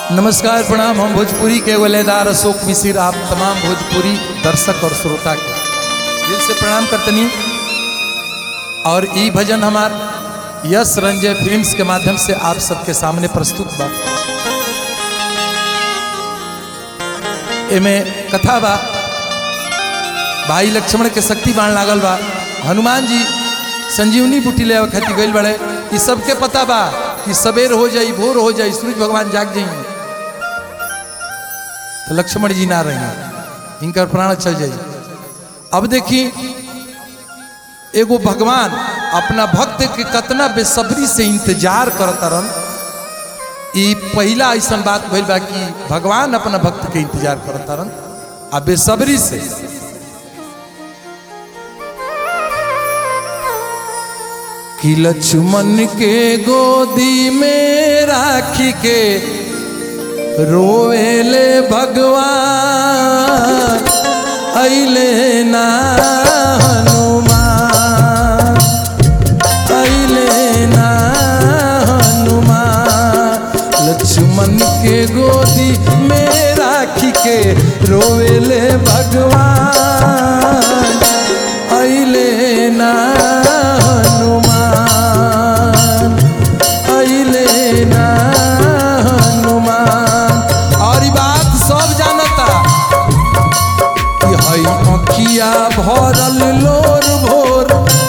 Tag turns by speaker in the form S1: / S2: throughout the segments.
S1: नमस्कार प्रणाम हम भोजपुरी के वलेदार अशोक मिश्र आप तमाम भोजपुरी दर्शक और श्रोता के दिल से प्रणाम करतनी और ई भजन हमार यश रंजय फिल्म्स के माध्यम से आप सबके सामने प्रस्तुत बा एमे कथा बा भाई लक्ष्मण के शक्ति बाण लागल बा हनुमान जी संजीवनी बूटी ले खातिर गइल बड़े ई सबके पता बा कि सवेर हो जाई भोर हो जाई सूरज भगवान जाग जाई तो लक्ष्मण जी ना रहे इनकर प्राण चल जाई अब देखी एगो भगवान अपना भक्त के कतना बेसब्री से इंतजार करता रन ई पहला ऐसा बात भइल बा कि भगवान अपना भक्त के इंतजार करता रन आ बेसब्री से कि लक्ष्मण के गोदी में राखी के रोएले भगवान अइले ना हनुमान अइले ना हनुमान लक्ष्मण के गोदी में राखी के रोएले भगवान अइले ना हनुमान अइले ना हनुमान और ई बात सब जानता कि हई अखिया भरल लोर भोर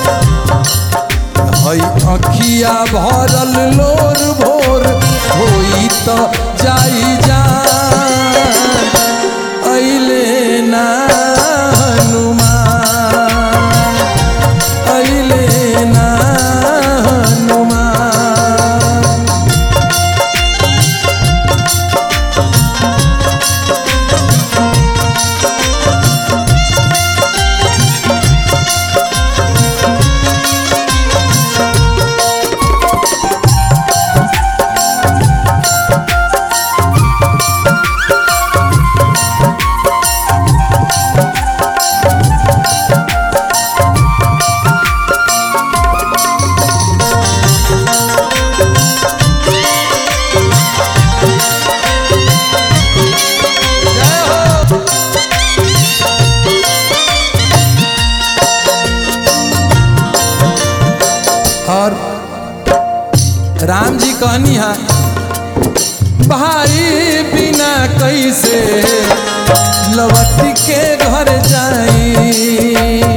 S1: हई अखिया भरल लोर भोर होई त जाई जान अइले ना हनुमान अइले ना हनुमान जय हो और राम जी कहनी है भाई बिना कैसे लौट के घर जाई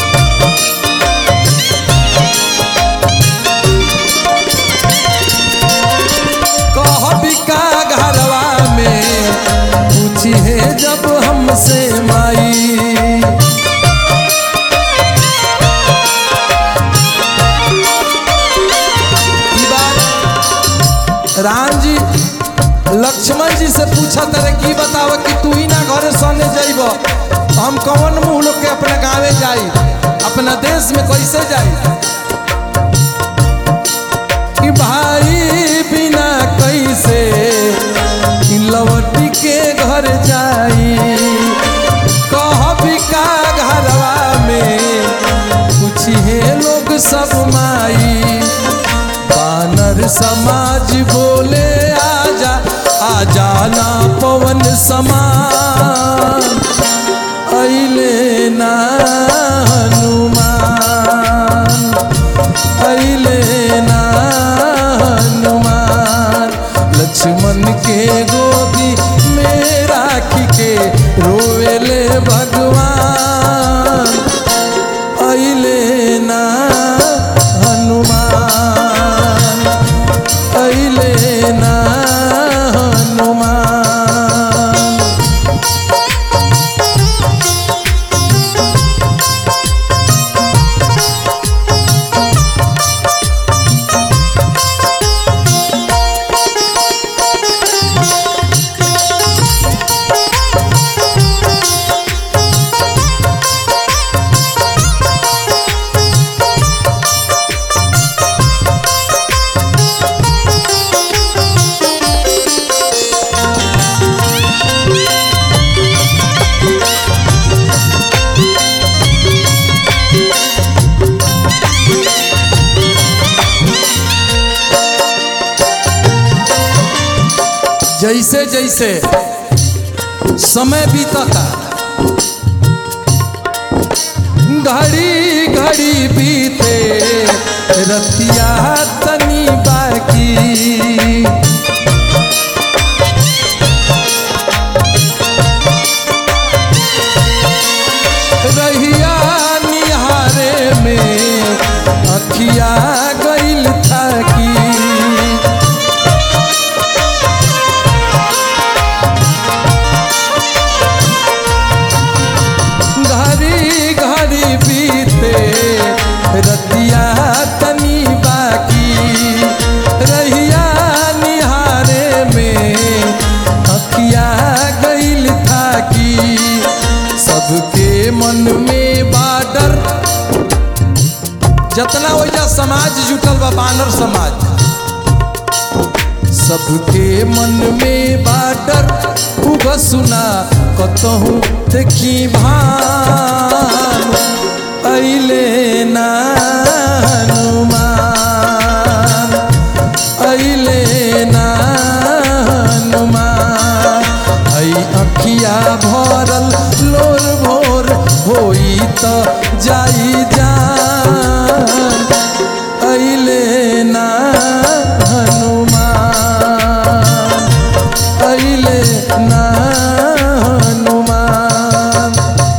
S1: कहबी का घरवा में पूछी है जब हमसे माई ई बात राम जी लक्ष्मण जी से पूछा तारे की बताव कि तू ही ना घरे सोने जाइब हम कौन मुंह लोग के अपने गाँवे जाई अपना देश में कैसे जाई कि भाई बिना कैसे कि लवटी के घर जाई कहबी का घरवा में पूछिए लोग सब माई बानर समाज बोले आजा आजा ना पवन समान अइले ना हनुमान अइले ना हनुमान लक्ष्मण के गोदी में राखी के रोवेले भगवान अइले ना हनुमान अइले ना हनुमान जैसे जैसे समय बीतता घड़ी घड़ी बीते रतिया तनी बाकी रहिया निहारे में अखिया गइल थाकी घड़ी घड़ी बीते रतिया तनी बाकी रहिया निहारे में अखिया गइल थाकी सबके मन में बाडर जतना वजह समाज जुटल बा बानर समाज सबके मन में बाडर उग सुना कतहु देखी भान अइले ना हनुमान अइले ना हनुमान हई अखिया भरल लोर भोर होई त जाई जान अइले ना हनुमान अइले ना हनुमान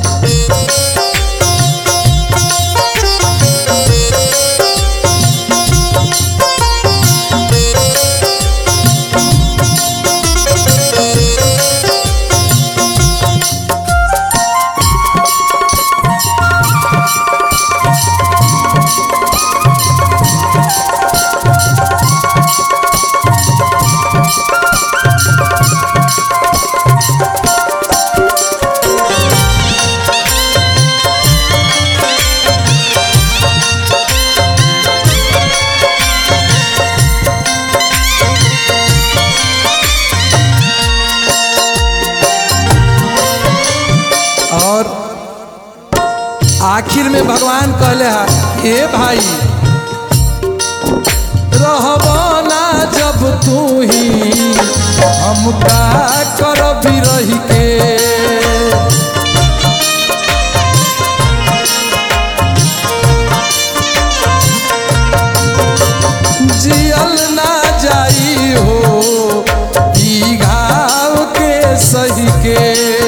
S1: और आखिर में भगवान कहले हा हे भाई रहबो ना जब तू ही हम का करबी रही के जियल ना जाई हो ई घाव के सही के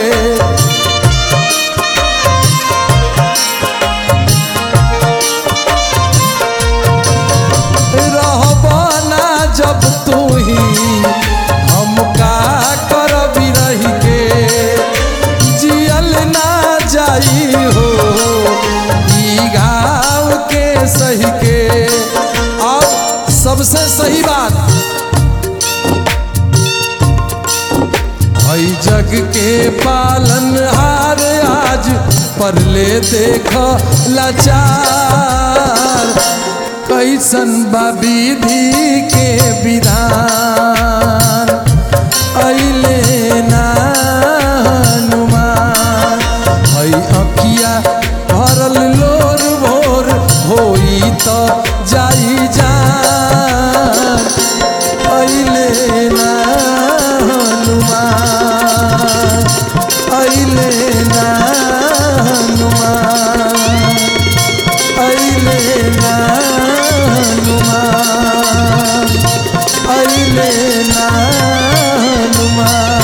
S1: रहबो ना जब तू ही हम का करबी रही के जियल ना जाई हो ई घाव के सही के और सबसे सही बात हई जग के पालन हार आज पर ले देख लाचार कैसन बा विधि के विधान अइले ना हनुमान हई अखिया भरल लोर भोर होई त जाई जान अइले ना हनुमान अइले ना हनुमान अइले ना हनुमान अइले ना हनुमान